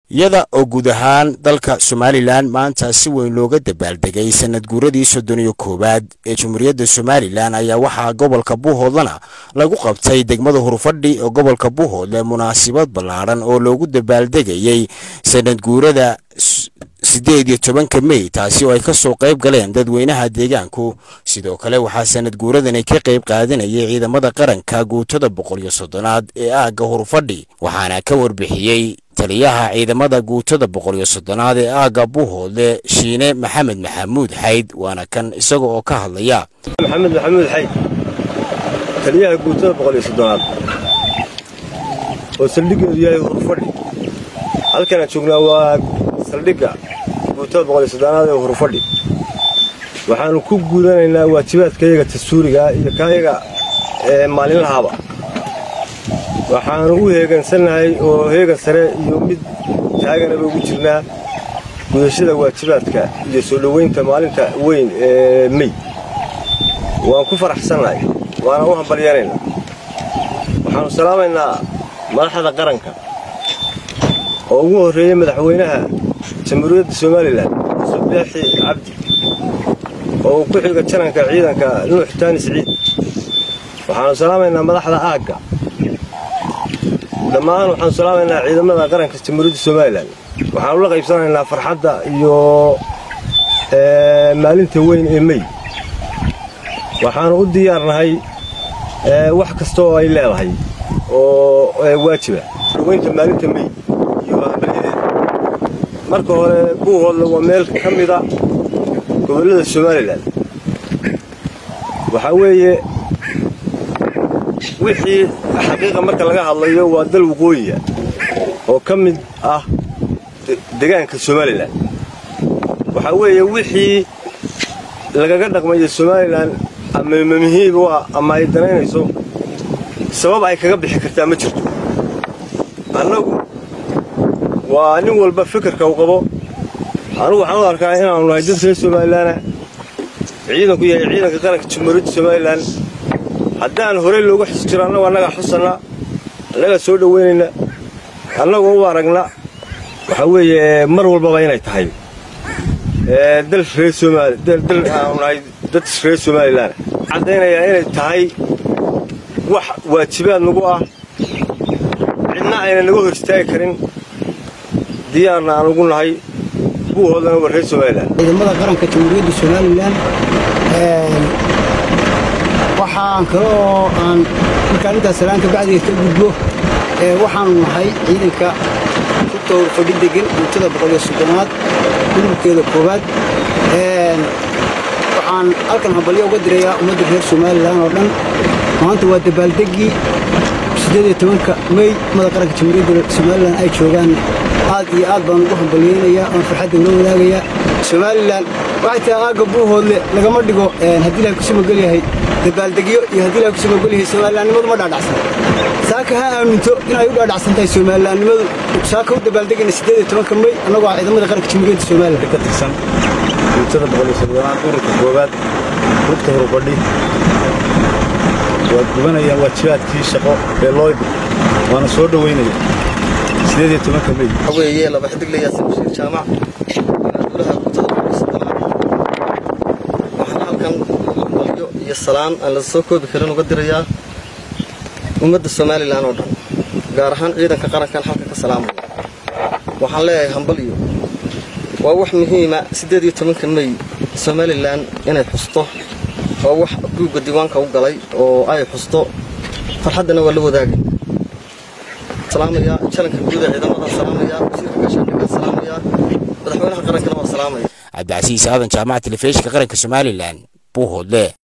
iyada oo guud ahaan dalka somalilan maanta si weyn looga dabaaldegay sanad guuradii soddon iyo koowaad ee jumhuuriyadda somalilan ayaa waxaa gobolka buuhoodlana lagu qabtay degmada hurfadhi oo gobolka buuhoodle munaasabad ballaadhan oo loogu dabaaldegayey sanad guurada siddeed iyo tobanka mey taasi oo ay ka soo qayb galeen dadweynaha deegaanku sidoo kale waxaa sanad guuradani ka qayb qaadanayay ciidamada qaranka guutada boqol iyo soddonaad ee aagga hurfadhi waxaana ka warbixiyey taliyaha ciidamada guutada boqol iyo soddonaad ee aagga buuhoodle shiine maxamed maxamuud xayd waana kan isaga oo ka hadlaya maxamed maxamuud xayd taliyaha guutada boqol iyo soddonaad oo saldhiggeedu yahay hurfadhi halkanaan joognaa waa saldhigga guutada boqol iyo soddonaad ee hurfadhi waxaannu ku guudanaynaa waajibaadkayaga dastuuriga iyo kaayaga ee maalinlahaaba waxaannu u heegansannahay oo heegan sare iyo mid taaganaba ugu jirnaa gudashada waajibaadka iyo soo dhowaynta maalinta weyn ee mey waan ku faraxsannahay waana u hambalyanaynaa waxaannu salaamaynaa madaxda qaranka oo ugu horreeyey madaxweynaha jamhuuriyadda somalilan subeexi cabdi oo ku xiga jananka ciidanka nuux taani siciid waxaannu salaamaynaa madaxda aagga dhammaan waxaanu salaamaynaa ciidamada qaranka jamhuuriyadda somalilan waxaanu la qaybsanaynaa farxadda iyo maalinta weyn ee mey waxaanu u diyaarnahay wax kasta oo ay leedahay oo waajiba dhaweynta maalinta mey iyo hambalyadeeda marka hore buuhoodle waa meel ka mida gobollada somalilan waxaa weeye wixii xaqiiqa marka laga hadlayo waa dal waqooyiya oo ka mid ah degaanka somalilan waxaa weeye wixii lagaga dhaqmayo somalilan ama muhiim u ah ama ay danaynayso sabab ay kaga bixi kartaa ma jirto annagu waa nin walba fikirka uu qabo anugu waxaan u arkaa inaannu nahay dad reer somalilaana ciidanku yahay ciidanka qaranka jamhuuriyadda somalilan haddaan horey looga xus jiro annagu annagaa xusanna annagaa soo dhoweynayna annagoo u aragna waxaa weeye mar walbaba inay tahay dal reer somaaldal aanu nahay dad reer somalilan caddaynayaa inay tahay wax waajibaad nagu ah cidna ayna naga hor istaagi karin diyaarna aan ugu nahay buuhoodana waa reer somalilan ciidamada qaranka jamhuuriyadda somalilan waxaan kale oo aan markaan intaas salaanka bacdiga ka gudbo waxaanu nahay ciidanka rugta hurfadhi degan guutada boqoliyo soddonaad gudubkeeda koowaad waxaan halkan hambalyo uga dirayaa ummadda reer somalilan oo dhan maanta waa dabaaldeggii siddeed iyo tobanka mey ummada qaranka jamhuuriyadda somalilan ay joogaan aad iyo aad baan ugu hambalyaynayaa oon farxadda ula wadaagayaa somalilan waxay tahay aagga buuhoodle lagama dhigo haddii ilahay kusuma gelyahay dabaaldegyo iyo haddii ilahay kusuma gelyahay somalilaannimadu ma dhaadhacsan saaka ha aaminto inay u dhaadhacsan tahay somalilaannimadu saaka u dabaaldegayna siddeed iyo tobanka mey annagoo ah ciidamada qaranka jamhuuriyadda somalilan ka tirsan guutada boqol iyo soddonaad ururka koowaad rugta hurfadhi waad gubanayaan waajibaadkii shaqo ee loo dhig waana soo dhoweynaya siddeed iyo tobanka mey waxaa weeye laba xidigle yaasin bashiir jaamac golaha guutada boqol iyo soddonaad waxaan halkan hambalyo iyo salaan aan la soo koobi karin uga dirayaa ummadda somalilan oo dhan gaar ahaan ciidanka qarankan halka ka salaamaya waxaan leeyahay hambalyo waa wax muhiima siddeed iyo tobanka mey somalilan inay xusto waa wax guugga diiwaanka u galay oo ay xusto farxaddana waa la wadaagay salaamaya jalanka guud ee ciidamada salaamaya wasiirka gaashaandhiga salaamaya madaxweynaha qarankana waa salaamaya cabdicasiis aadan jaamaca telefishinka qaranka somalilan buuhoodle